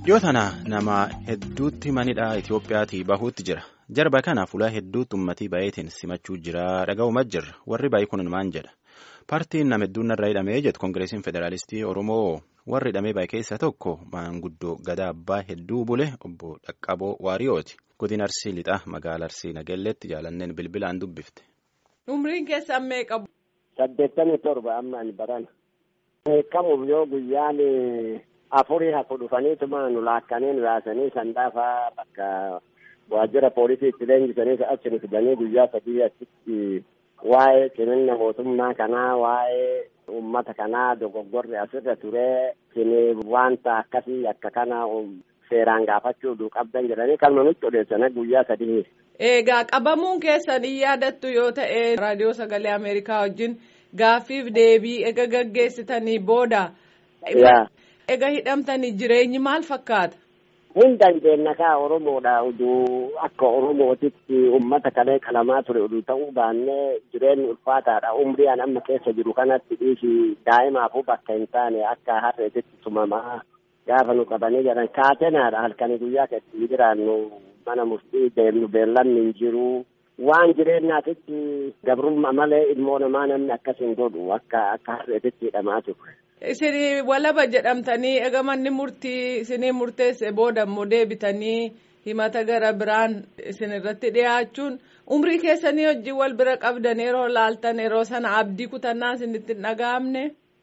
Dhiyoo tana nama hedduutti manidha Itiyoophiyaatii bahuutti jira. Jarba kana fuula hedduutti uummatii baay'eetiin simachuu jira. Dhaga'uuma jirra. Warri baay'ee kun maal jedha? Paartiin nama hedduun irraa hidhamee jedhu Koongireesiin Federaalistii Oromoo warri hidhamee baay'ee keessaa tokko maanguddoo gadaa abbaa hedduu bule obbo Dhaqqaboo Waariyooti. Godina Arsii Lixaa magaalaa Arsii Nagelleetti jaalanneen bilbilaan dubbifte. Umriin keessan meeqa? Saddeettamii torba amma ani barana. Beekamuuf yoo guyyaan afurii hafu dhufaniituma nu laakkanii nu yaasanii sandaafaa bakka waajjira poolisii itti leenjisanii achi nu fidanii guyyaa sadii achitti waa'ee cimina mootummaa kanaa waa'ee uummata kanaa dogoggorri asirra turee isin wanta akkasii akka kana seeraan gaafachuu qabdan jedhanii kan nutti odeessan guyyaa sadii. Egaa qabamuun keessan hin yaadattu yoo ta'e raadiyoo sagalee Ameerikaa wajjin gaaffiif deebii ega gaggeessitanii booda. Ega hidhamtanii jireenyi maal fakkaata? Hin dandeenya kaa Oromoodha uduu akka Oromootitti uummata kalee qalamaa ture uduu ta'uu baannee jireenyi ulfaataadha. Umrii an amma keessa jiru kanatti dhiisi daa'imaafuu bakka hin taane akka harreetitti tumamaa gaafa nu qabanii jiran kaatenaadha halkanii guyyaa keessatti jiraannu mana murtii deemnu beellanni hin jiru. Waan jireenyaatitti gabrummaa malee ilmoo namaa namni akkas hin godhu akka akka harreetitti hidhamaa ture. Isin walaba jedhamtanii ega manni murtii isinii murteesse booda immoo deebitanii himata gara biraan isin irratti dhiyaachuun umrii keessanii hojii wal bira qabdan yeroo laaltan yeroo sana abdii kutannaa isinitti hin dhaga'amne.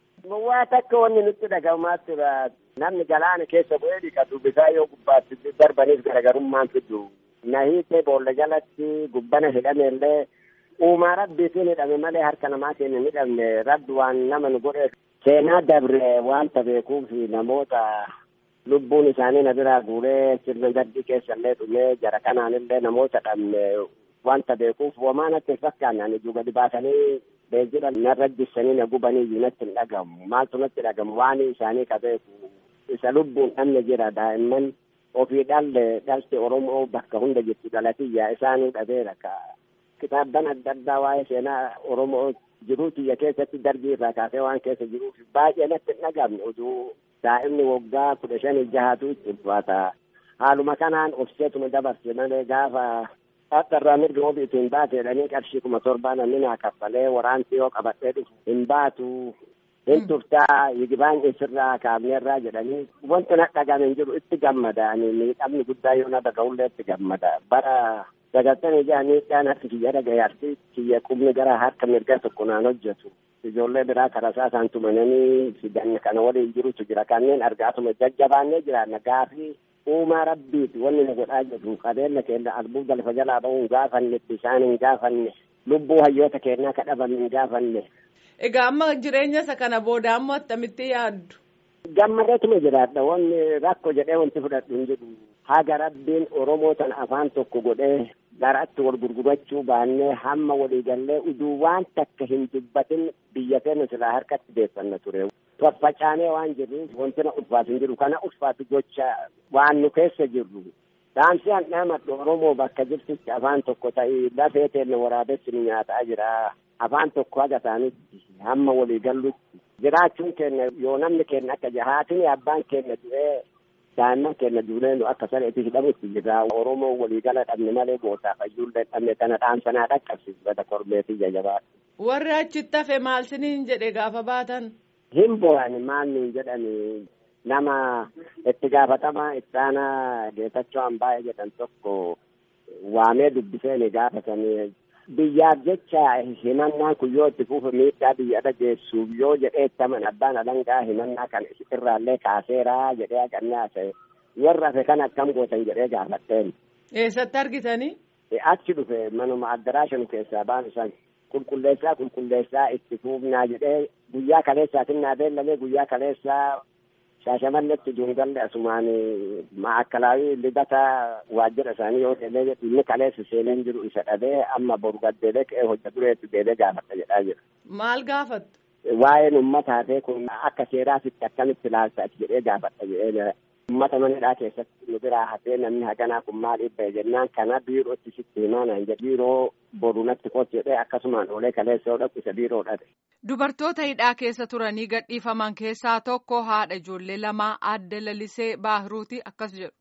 Waa takka wanni nutti dhagahamaa tura. Namni galaana keessa bu'ee dhiqatu bisaa yoo gubbaatti darbaniif garagarummaan fidu. Na hiitee boolla jalatti gubbana hidhame illee uumaa rabbiitiin hidhame malee harka namaatiin hin hidhamne rabbi waan nama nu godhe seenaa dabre wanta beekuuf namoota lubbuun isaanii na biraa guuree sirna gaddi keessallee dhumee jara kanaanillee namoota dhabne wanta beekuuf homaa natti hin fakkaanne ijuu gadi baasanii beejjira narra jissanii na gubanii iyyuu natti hin dhagamu maaltu natti dhagamu waan isaanii ka beeku isa lubbuun dhabne jira daa'imman ofii dhalle dhalte Oromoo bakka hunda jirtu dhalatiyyaa isaanii dhabeera ka kitaabban adda addaa waa'ee seenaa Oromoo jiruu tiyya keessatti darbii irraa kaasee waan keessa jiruuf baay'ee natti hin dhagamne oduu daa'imni waggaa kudha shanii jahatu itti ulfaata. Haaluma kanaan obseetuma dabarse malee gaafa dhadharraa mirga obii itti hin baate jedhanii qarshii kuma torbaa namni naa kaffalee waraanti yoo qabadhee dhufu hin baatu. Hin turtaa yigibaan isirraa kaafneerraa jedhanii wanti na dhagame hin jiru itti gammada ani miidhamni guddaa yoo na dhaga'ullee itti gammada bara sagaltamii jahanii dhaan harki kiyya dhagayaarti kiyya qubni gara harka mirga tokko naan hojjetu ijoollee biraa karasaa isaan tumananii fidan kana waliin jirutu jira kanneen argaatuma jajjabaannee jiraanna gaafii uumaa rabbiiti wanni nu godhaa jedhu qabeenya keenya albuuda lafa jalaa ba'uun gaafanne bishaan hin gaafanne lubbuu hayyoota keenyaa kadhaban hin gaafanne. Egaa amma jireenya isa kana booda ammoo attamitti yaaddu? Gammadeetuma jiraadha wanni rakko jedhee wanti fudhadhu hin jiru. Haga rabbiin Oromoo tan afaan tokko godhee garatti wal gurgurachuu baannee hamma waliigallee uduu waan takka hin dubbatin biyya keenya silaa harkatti deeffanna ture. Faffacaanee waan jirruuf wanti na ulfaatu hin jiru. Kana ulfaatu gocha waan nu keessa jirru. Dhaamsi an dhaamadhu Oromoo bakka jirtutti afaan tokko ta'ii lafee teenya waraabessi nu nyaataa jira. Afaan tokko haga isaanitti hamma waliigallutti. Jiraachuun keenya yoo namni keenya akka jahaatiin abbaan keenya du'ee daa'imman keenya duunee nu akka saree itti hidhamutti jira. Oromoo waliigala dhabne malee gootaa fayyuullee dhabne kana dhaamsanaa dhaqqabsiisu bada korbeetii jajabaa. Warri achitti hafe maal siniin jedhe gaafa baatan? Hin bo'ani maal niin jedhani nama itti gaafatamaa itti aanaa Geetachoo Ambaayee jedhan tokko waamee dubbisee gaafatanii biyyaaf jecha himannaan kun yoo itti fufe miidhaa biyya dhageessuuf yoo jedhee ittaman abbaan alangaa himannaa kan irraallee kaaseeraa jedhee haqannee haasa'e warra hafe kan akkam gootan jedhee gaafatteen. Eessatti argitanii? Achi dhufe manuma addaraashan keessaa baan san qulqulleessaa qulqulleessaa itti fuufnaa jedhee guyyaa kaleessaatiin naa beellamee guyyaa kaleessaa shaashamannetti jungalle asumaan maakalaawii lidata waajjira isaanii yoo ta'e inni kaleessa seeneen jiru isa dhabee amma boru gaddeebee ka'ee hojja dureetti deebee gaafata jedhaa jira. Maal gaafattu? Waa'een uummataa ta'e kun akka seeraasitti akkamitti ilaalta jedhee gaafata jedhee uummata manidhaa keessatti nu biraa hafee namni haganaa kun maaliif ba'e jennaan kana biirootti sitti himaa naan jedhe biiroo boru natti qotti jedhee akkasumaan oolee kaleessa yoo dhaqu isa biiroo dhabe. Dubartoota hidhaa keessa turanii gadhiifaman keessaa tokko haadha ijoollee lamaa adda lalisee baahiruuti akkas jedhu.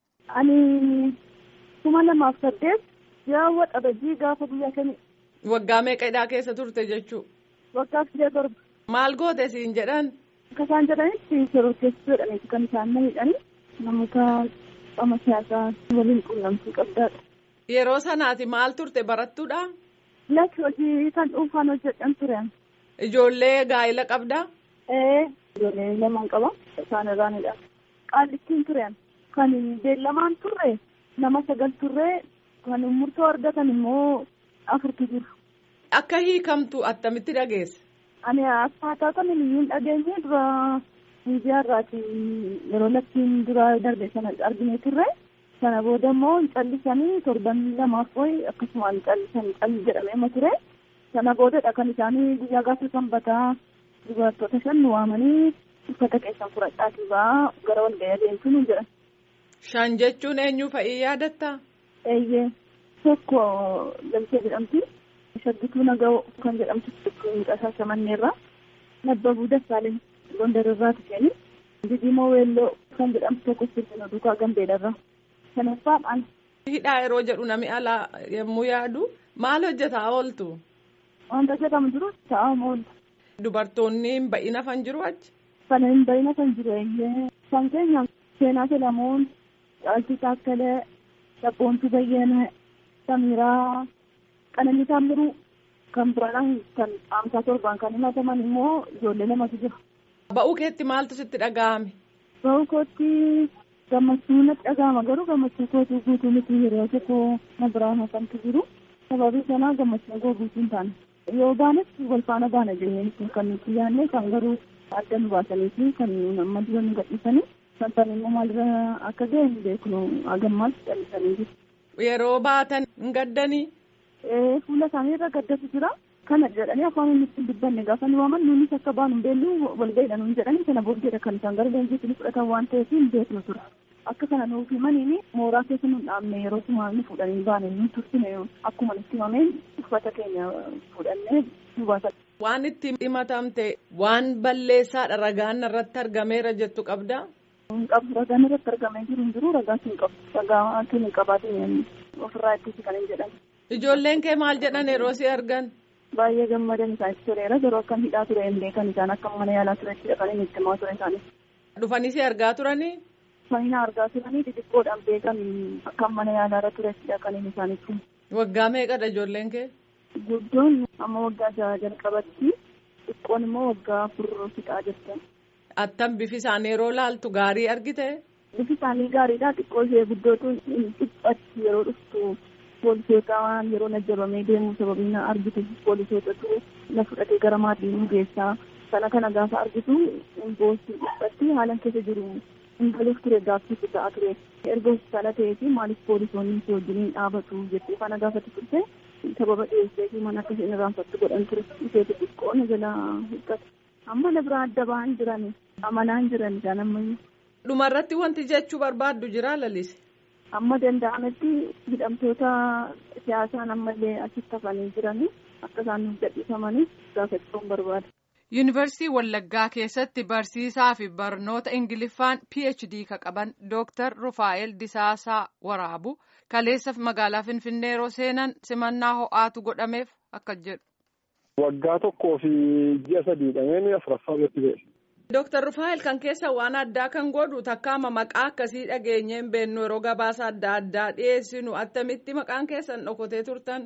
Ani kuma lamaaf saddeet yaawwa xabajii gaafa guyyaa kami. Waggaa meeqa hidhaa keessa turte jechuu? Waggaa sidee torba. Maal goote siin jedhan? Akka isaan jedhanitti yeroo keessa jedhaniiti kan isaan na hidhani namoota qaama siyaasaa waliin quunnamtii qabdaadha. Yeroo sanaati maal turte barattuudha? Lakki hojii kan dhuunfaan hojjedhan ture. Ijoollee gaa'ila qabdaa? Ee ijoollee lamaan qaba isaan irraanidha. Qaallittiin ture kan beellamaan turre nama sagal turre kan murtoo argatan immoo afurtu jiru. Akka hiikamtu attamitti dhageesse? Ani akkaataa kamiin iyyuu dhageenye dura miidiyaa irraati yeroo lakkiin dura darbe sana argine turre sana booda immoo callisanii torban lamaaf wayi akkasumaan callisanii calli jedhamee ture sana boodadha kan isaanii guyyaa gaafa sanbataa dubartoota shan nu waamanii uffata keessan fudhadhaatii ba'aa gara walga'ii adeemtu nu jedhan. Shan jechuun eenyu fa'ii yaadatta? Eeyyee tokko Lamsee jedhamti. Shaggituu Naga'oo kan jedhamtu miidhasaa shamanneerra. Nabbabuu Dassaaleny Gondarirraa tuqeeni. Didimoo Weelloo kan jedhamtu tokko Sirna Duukaa Gambeedarra. Shanaffaan ana. Hidhaa yeroo jedhu namni alaa yommuu yaadu maal hojjetaa ooltu? Wanta jedhamu jiru taa'amu ooltu. Dubartoonni hin ba'ina fan jiru achi? Kana hin ba'ina kan jiru eeyyee. Kan keenya Seenaa Selamoon, Caaltuu Taakkalee, Sabboontuu Bayyanaa, Samiraa, Qananii Taammiruu kan biraan kan amsaa torbaan kan himataman immoo ijoollee lamatu jira. Ba'uu keetti maaltu sitti dhaga'ame? Ba'uu kootti gammachuu natti dhaga'ama garuu gammachuu kootu guutuu miti yeroo tokko na biraan hafantu jiru. Sababii sanaa gammachuu koo guutuu hin taane. Yoo baanes wal faana baana jennee kan nuti yaadne kan garuu adda nu baasanii fi kan amma dura nu gadhiisanii kan sana immoo maalirra akka ga'e hin beeknu hagammaatti callisanii jiru. Yeroo baatan hin gaddanii? fuula isaanii irra gaddatu jira. Kana jedhanii afaan inni ittiin dubbanne gaafa nu waaman nuunis akka baanu hin beellu walga'iidha nuun jedhanii sana booddeedha kan isaan gara leenjiitti ni fudhatan waan ta'eef hin beeknu tura. Akka kana nuuf himaniini mooraa keessa nu dhaabne yeroo suma nu fudhanii baane nu tursine akkuma nutti himameen uffata keenya fudhannee nu baasan. Waan itti himatamte waan balleessaadha ragaan irratti argameera jettu qabdaa? Hin qabu ragaan irratti argamee jiru hin jiru ragaa hin qabu ragaa hin qabaatin ofirraa ittisi kan hin jedhamu. Ijoolleen kee maal jedhan yeroo si argan? Baay'ee gammadan isaanitti tureera garuu akkam hidhaa ture hin beekan isaan akka mana yaalaa turetti dhaqanii itti himaa ture isaanii. Dhufanii si argaa turanii? Manina argaa turanii xixiqqoodhaan beekan akkam mana yaalaa irra turetti dhaqanii isaanitti. Waggaa meeqadha ijoolleen kee? Guddoon amma waggaa jaha jalqabatti xiqqoon immoo waggaa afur fixaa jirti. Attam bifi isaanii yeroo laaltu gaarii argite? Bifi isaanii gaariidha xiqqoo ishee guddootu dhiphatti yeroo dhuftu. poolisoota waan yeroo najjabamee deemu sababii na argitu poolisootatu na fudhatee gara maatii nu geessaa sana kana gaafa argitu boosii dhiphatti haalan keessa jiru hin galuuf ture gaaffiitti ta'a ture erga hospitaala ta'ee fi maaliif poolisoonni si wajjiniin dhaabatu jettee kana gaafatti turte sababa dhiyeessee fi mana akka isheen irraanfattu godhan ture isheetu xiqqoo na jala hiikkate amma na biraa adda ba'an jiran amanaan jiran isaan ammayyu. Dhumarratti wanti jechuu barbaaddu jira lalise. amma danda'ametti hidhamtoota siyaasaan ammallee achitti hafanii jiranii akka isaan nuuf gadhiifamanii gaafachuun barbaada. Yuunivarsiitii Wallaggaa keessatti barsiisaa fi barnoota Ingiliffaan PhD ka qaban Dooktar Rufaa'el Disaasaa Waraabu kaleessa magaalaa Finfinnee yeroo seenan simannaa ho'aatu godhameef akka jedhu. Waggaa tokkoo fi ji'a sadiidhameen afuraffaa irratti ba'e. Dooktar Rufaa'el kan keessa waan addaa kan godhu takkaama maqaa akkasii dhageenyee hin beeknu yeroo gabaasa adda addaa dhiyeessinu attamitti maqaan keessan dhokotee turtan.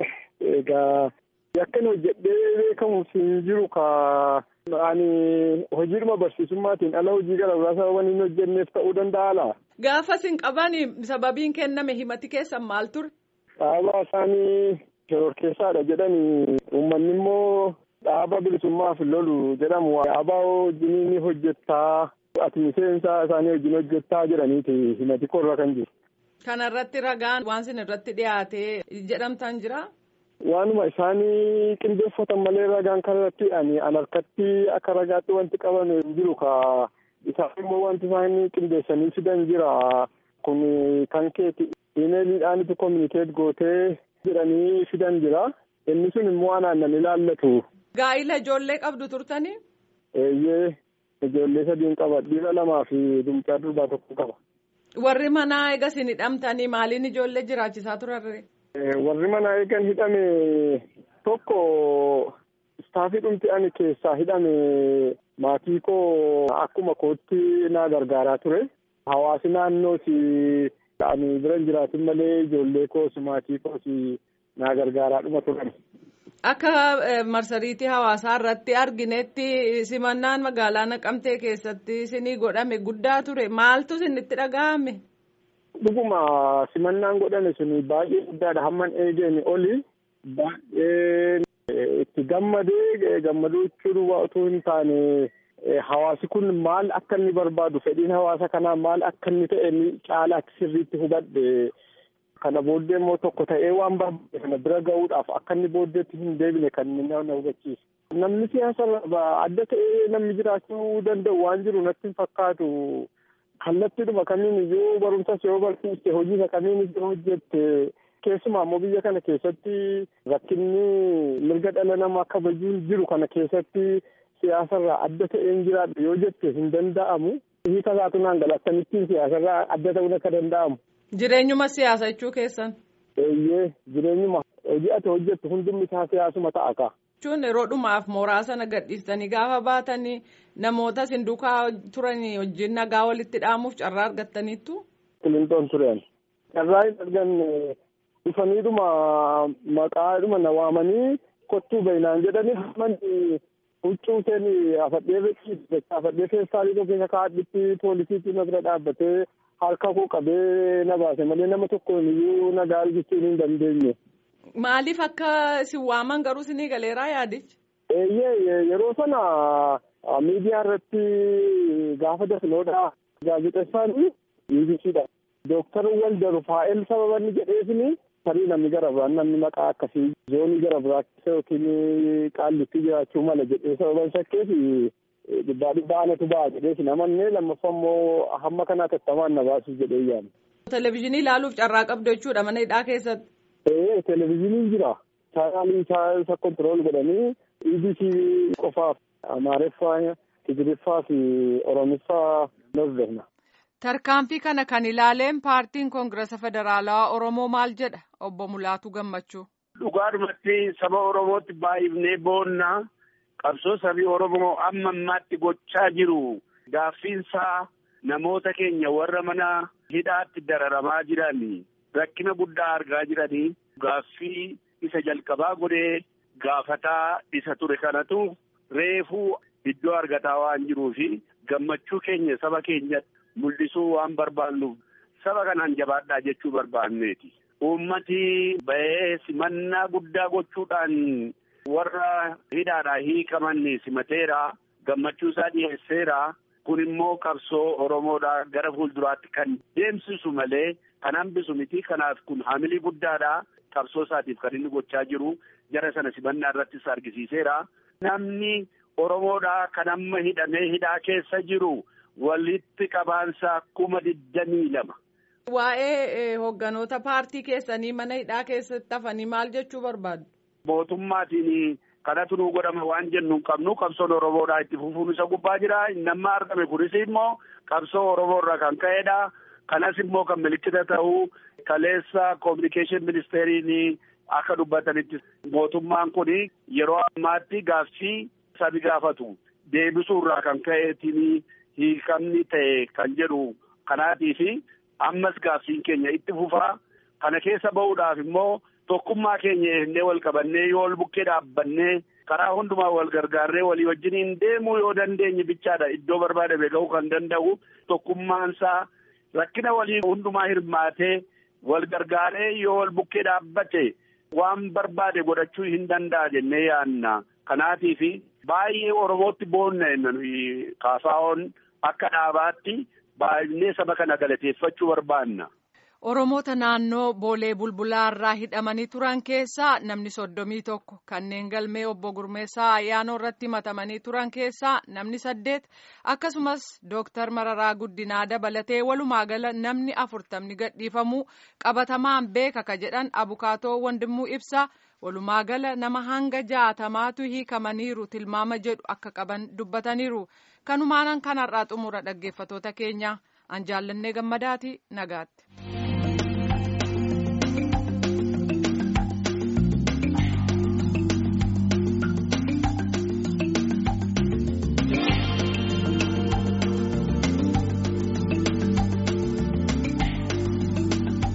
Egaa yakkan hojjedhee beekamu hin jiru ka ani hojiidhuma barsiisummaatiin ala hojii gara biraa sababa hin hojjenneef ta'uu danda'a laa. Gaafa sin qabani sababiin kenname himati keessan maal ture? Dhaabaa isaanii shororkeessaadha jedhanii uummanni immoo. Dhaaba bilisummaaf lolu jedhamu dhaabaa wajjin ni hojjettaa ati miseensa isaanii wajjin hojjettaa jedhaniiti himati korra kan jiru. Kana irratti ragaan waan sin irratti dhiyaatee jedhamtan jira. Waanuma isaanii qindeeffatan malee ragaan kan irratti ani an harkatti akka ragaatti wanti qabame jiru ka isaan immoo wanti isaan qindeessanii fidan jira kun kan keeti imeeliidhaanitu kominikeet gootee jedhanii fidan jira inni sun immoo anaan nan ilaallatu. Gaa'ila ijoollee qabdu turtanii? Eeyyee ijoollee sadiin qaba dhiira lamaa fi dumcaa durbaa tokko qaba. Warri manaa eegas hin hidhamtanii maaliin ijoollee jiraachisaa turarre? Warri manaa eegan hidhame tokko istaafii dhumti ani keessaa hidhame maatii koo akkuma kootti na gargaaraa ture. Hawaasi naannooti ani bira jiraatin malee ijoollee koos maatii koos na gargaaraa dhuma turan. Akka marsariitii hawaasaa irratti arginetti simannaan magaalaa Naqamtee keessatti isinii godhame guddaa ture maaltu isinitti dhaga'ame? Dhuguma simannaan godhame sun baay'ee guddaadha hamman eegeen oli baay'ee itti gammadee gammaduu jechuun otoo hin taane hawaasi kun maal akka inni barbaadu fedhiin hawaasa kanaa maal akka inni ta'e caalaa sirriitti hubadhe. Kana booddee immoo tokko ta'ee waan barbaade kana bira ga'uudhaaf akka inni booddeetti hin deebine kan inni na hubachiisu. Namni siyaasa adda ta'ee namni jiraachuu danda'u waan jiru natti hin fakkaatu. Kallattiidhuma kamiin iyyuu barumsas yoo barsiiste hojii kamiinis yoo hojjette keessumaa immoo biyya kana keessatti rakkinni mirga dhala namaa kabajuun jiru kana keessatti siyaasarraa adda ta'ee hin jiraadhu yoo jette hin danda'amu. Hiika isaatu naan gala akkamittiin siyaasarraa adda ta'uun akka danda'amu. Jireenyuma siyaasa jechuu keessan. Eeyyee jireenyuma hojii ati hojjettu hundumni isaa siyaasuma ta'a kaa. Jechuun yeroo dhumaaf mooraa sana gadhiistanii gaafa baatanii namoota isin duukaa turanii wajjin nagaa walitti dhaamuuf carraa argattaniittu. Kilintoon tureen. Carraa hin arganne dhufaniidhuma maqaadhuma na waamanii kottuu bainaan jedhanii hammanni huccuu isheen afadhee beeksisu afadhee feestaalii tokko keessa kaadhitti poolisiitu na bira dhaabbatee. harka koo qabee na baase malee nama tokkoon iyyuu na gaarii jechuun hin dandeenye. Maaliif akka isin waaman garuu isinii galeeraa yaadichi? Eeyyee yeroo sana miidiyaa irratti gaafa dasnoodha gaazexeessaan UBCdha. Dooktar Walda Rufaa'el sababa inni jedheefini tarii namni gara biraan namni maqaa akkasii zoonii gara biraa keessa yookiin qaallitti jiraachuu mala jedhee sababan shakkeefi dhibbaa dhibbaa anatu ba'a jedhees namannee lammaffaa immoo hamma kanaa tattamaan na baasuuf jedhee yaala. Televezyiinii ilaaluuf carraa qabdu jechuudha mana hidhaa keessatti. Ee televezyiiniin jira. Chaanaalii isa kontirool godhanii EBC qofaaf Amaariffaa, Tigiriffaa fi Oromiffaa hordofna. Tarkaanfii kana kan ilaaleen paartiin Koongirasa Federaalawaa Oromoo maal jedha obbo Mulaatu Gammachuu. Dhugaadhumatti saba Oromootti baay'ifnee boonnaa. qabsoo sabii Oromoo amma ammaatti gochaa jiru gaaffiinsaa namoota keenya warra mana hidhaatti dararamaa jiran rakkina guddaa argaa jiranii gaaffii isa jalqabaa godhee gaafataa isa ture kanatu reefuu iddoo argataa waan jiruu fi gammachuu keenya saba keenya mul'isuu waan barbaannuuf saba kanaan jabaadhaa jechuu barbaanneeti. Uummati ba'ee simannaa guddaa gochuudhaan warra hidhaadhaa hiikaman simateera gammachuu isaa dhiyeesseera kun immoo qabsoo oromoodhaa gara fuulduraatti kan deemsisu malee kan hambisu miti kanaaf kun hamilii guddaadha qabsoo isaatiif kan inni gochaa jiru jara sana simannaa irrattis argisiiseera namni oromoodhaa kan amma hidhamee hidhaa keessa jiru walitti qabaansa kuma digdamii lama. Waa'ee hogganoota paartii keessanii mana hidhaa keessatti hafanii maal jechuu barbaadu? mootummaatiin kanatu nu godhama waan jennu hin qabnu qabsoon oromoodhaa itti fufuun isa gubbaa jira namni argame kunis immoo qabsoo oromoo irraa kan ka'edha kanas immoo kan milikkita ta'u kaleessa koominikeeshin ministeeriin akka dubbatanitti mootummaan kun yeroo ammaatti gaaffii sabi gaafatu deebisuu irraa kan ka'eetiin hiikamni ta'e kan jedhu kanaatiifi ammas gaaffiin keenya itti fufaa kana keessa ba'uudhaaf immoo tokkummaa keenya eegnee wal qabannee yoo wal bukkee dhaabbannee karaa hundumaa wal gargaarree walii wajjiniin deemuu yoo dandeenye bichaadha iddoo barbaadame ga'uu kan danda'u tokkummaansaa rakkina walii hundumaa hirmaatee wal gargaaree yoo wal bukkee dhaabbate waan barbaade godhachuu hin danda'a jennee yaanna kanaatiifi baay'ee oromootti boonna kaasaa'oon akka dhaabaatti baay'inee saba kana galateeffachuu barbaanna. Oromoota naannoo Boolee Bulbulaarraa hidhamanii turan keessaa namni soddomii tokko kanneen galmee obbo Gurmeessaa Ayyaanoo irratti himatamanii turan keessaa namni saddeet akkasumas Dooktar Mararaa Guddinaa dabalatee walumaa gala namni afurtamni gadhiifamuu qabatamaan beeka ka jedhan abukaatoo Wandimuu ibsa walumaa gala nama hanga jaatamaatu hiikamaniiru tilmaama jedhu akka qaban dubbataniiru kanumaanan kanarraa xumura dhaggeeffatoota keenya an jaallannee gammadaati nagaatti.